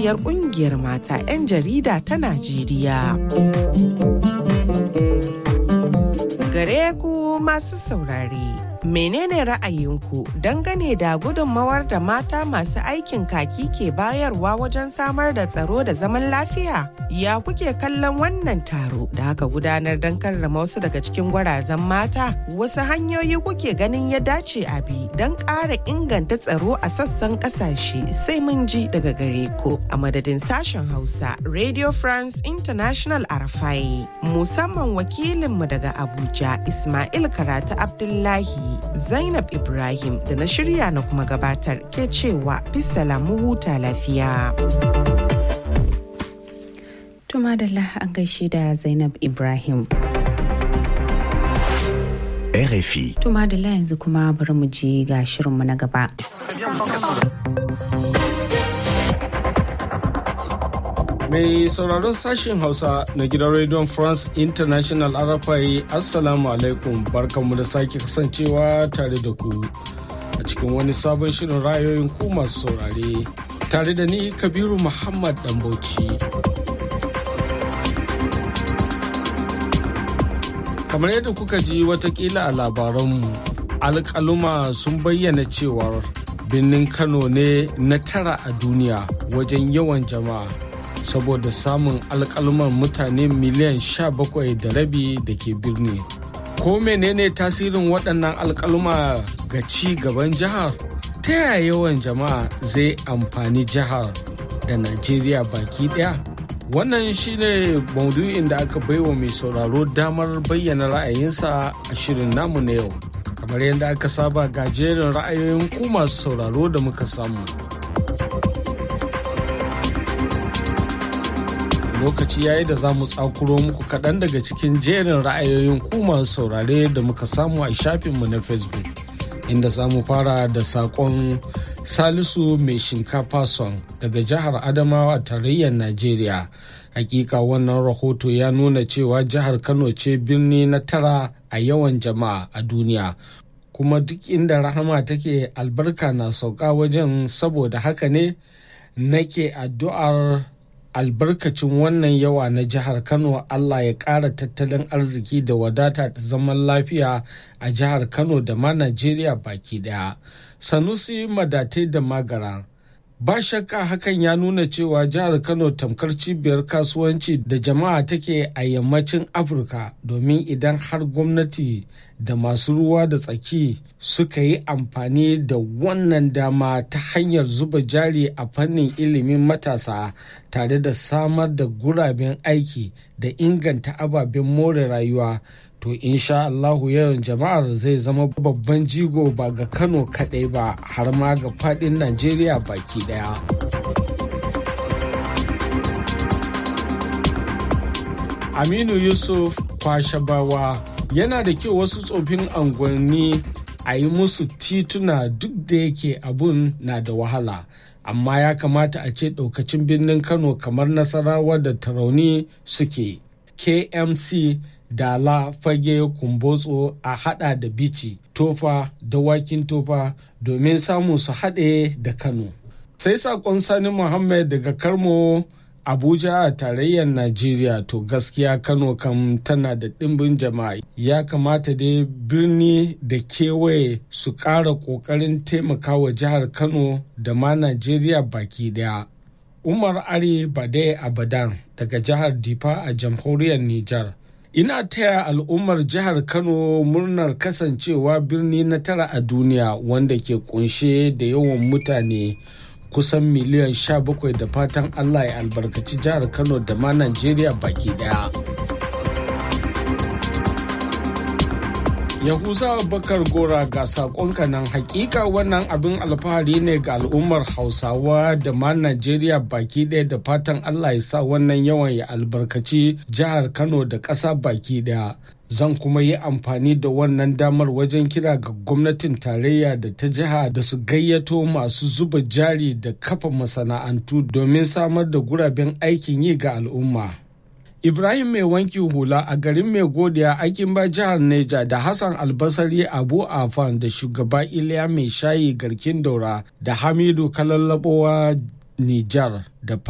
sakatariyar kungiyar mata 'yan jarida ta Najeriya. Gare ku masu saurare. Menene ra'ayinku dangane da gudunmawar da mata masu aikin kaki ke bayarwa wajen samar da tsaro da zaman lafiya? Ya kuke kallon wannan taro da aka gudanar don karrama wasu daga cikin gwarazan mata? Wasu hanyoyi kuke ganin ya dace a bi don ƙara inganta tsaro a sassan ƙasashe sai mun ji daga gare ku a madadin sashen Hausa Radio France International Arafai musamman wakilinmu daga Abuja Ismail Karatu Abdullahi Zainab Ibrahim da na shirya na kuma gabatar ke cewa mu huta lafiya. Tuma da an gaishe da Zainab Ibrahim. RFI. Tuma da yanzu kuma bari mu je ga shirinmu na gaba. Mai sauraron sashen Hausa na gidan Radio France International RFI Assalamu alaikum barkanmu da sake kasancewa tare da ku a cikin wani sabon shirin rayoyin ku masu saurare tare da ni Kabiru Muhammad Dambauci. Kamar yadda kuka ji watakila a labaranmu, alƙaluma sun bayyana cewar birnin Kano ne na tara a duniya wajen yawan jama'a. saboda samun alkalman mutane miliyan sha bakwai da rabi da ke birni. Ko menene tasirin waɗannan alkalma ga ci gaban jihar? Ta yaya yawan jama'a zai amfani jihar da Najeriya baki ɗaya? Wannan shine maudu'in da aka baiwa mai sauraro damar bayyana ra'ayinsa a shirin namu na yau. Kamar yadda aka saba ga jerin ra'ayoyin ku masu sauraro da muka samu. lokaci yayi da za mu tsakuro muku kaɗan daga cikin jerin ra'ayoyin ku masu saurare da muka samu a shafinmu na facebook inda za mu fara da saƙon salisu mai shinkafa son daga jihar adamawa a tarayyar najeriya hakika wannan rahoto ya nuna cewa jihar kano ce birni na tara a yawan jama'a a duniya kuma duk inda rahama take albarka na sauka wajen saboda haka ne nake addu'ar albarkacin wannan yawa na jihar kano allah ya ƙara tattalin arziki da wadata da zaman lafiya a jihar kano da ma najeriya baki daya sanusi madatai da magara ba shakka hakan ya nuna cewa jihar kano tamkar cibiyar kasuwanci da jama'a take a yammacin afirka domin idan har gwamnati da masu ruwa da tsaki suka yi amfani da wannan dama ta hanyar zuba jari a fannin ilimin matasa tare da samar da guraben aiki da inganta ababen more rayuwa to insha Allahu yawan jama'ar zai zama babban jigo ba ga Kano kaɗai ba har ma ga faɗin Najeriya baki ɗaya. Aminu Yusuf Kwashabawa yana da kyau wasu tsofin angonni a yi musu tituna duk da yake abun na da wahala. Amma ya kamata a ce ɗaukacin birnin Kano kamar Nasarawa da Tarauni suke. KMC dala fage kumbotso a hada da bici tofa dawakin tofa domin samun su haɗe da kano sai sakon sani muhammad daga karmo abuja a tarayyar najeriya to gaskiya kano kam tana da ɗimbin jama'a ya kamata dai birni da kewaye su ƙara ƙoƙarin taimakawa jihar kano da ma najeriya baki daya umar are bade abadan daga jihar difa a jamhuriyar nijar ina taya al'ummar jihar kano murnar kasancewa birni na tara a duniya wanda ke kunshe da yawan mutane kusan miliyan 17 da fatan allah ya albarkaci jihar kano da ma najeriya baki daya yahuza bakar gora ga sakonka nan hakika wannan abin alfahari ne ga al'ummar hausawa da ma najeriya baki ɗaya da fatan allah ya sa wannan yawan ya albarkaci jihar kano da ƙasa baki ɗaya zan kuma yi amfani da wannan damar wajen kira ga gwamnatin tarayya da ta jiha da su gayyato masu zuba jari da kafa masana'antu domin samar da guraben aikin yi ga al'umma Ibrahim mai wanki hula a garin mai godiya aikin ba jihar Neja da Hassan Albasari Abu Afan da shugaba Iliya mai shayi garkin daura da Hamidu Kalallabowa Nijar da